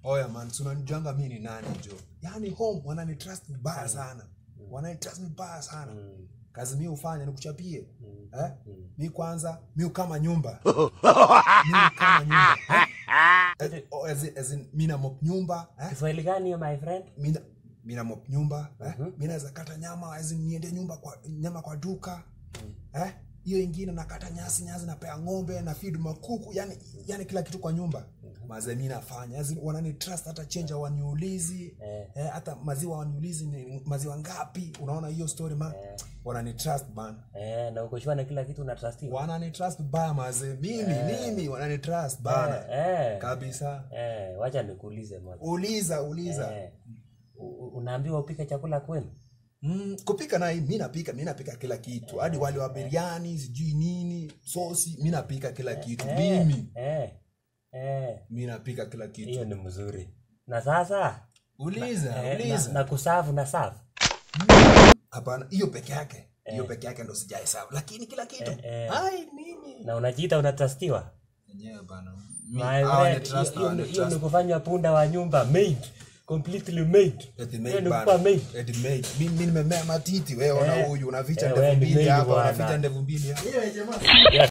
oya man si unanijanga mi ni nani jo yaani home wananitrust vibaya sana wananitrust vibaya sana Mm. kazi mi hufanya nikuchapie Mm. eh? Mm. mi kwanza mi kama nyumba mi kama nyumba eh? Eh, oh, as in- as in, mi na mop nyumba eh? Kiswahili gani hiyo my friend? mina mina mop nyumba eh? Mhm. mi naweza kata nyama as in niende nyumba kwa nyama kwa duka eh? hiyo ingine nakata nyasi nyasi napea ng'ombe na feed makuku yani, yani kila kitu kwa nyumba maze mi nafanya as in, wanani trust hata chenja waniulizi Eh. eh, hata maziwa waniulizi ni maziwa ngapi unaona hiyo story man wanani trust man Eh, na uko sure na kila kitu unatrustiwa? wanani trust baya maze mimi mimi wanani trust bana Eh, eh. kabisa Eh, wacha nikuulize moja. uliza uliza Eh, u- u- unaambiwa upike chakula kwenu? Mm, kupika naye mi napika mi napika kila kitu hadi wale wa biriani sijui nini sosi mi napika kila kitu mimi Eh, eh, mi napika kila kitu hiyo ni mzuri. Na sasa uliza eh, na, uliza na kusavu na savu. hapana hiyo peke yake hiyo peke yake ndo sijahesabu lakini kila kitu eh. ai mimi Na unajiita unatrustiwa? enyewe bana My hawa ni friend, trust, hiyo- hawa ni hiyo hiyo ni trust. kufanywa punda wa nyumba maid. Completely maid. Eti Hiyo maid ni bana. kukuwa maid. Eti maid. Mi- mi nimemea matiti wewe ona Eh. huyu unaficha Eh, ndevu wewe ni mbili maid hapa bwana. unaficha ndevu mbili hapa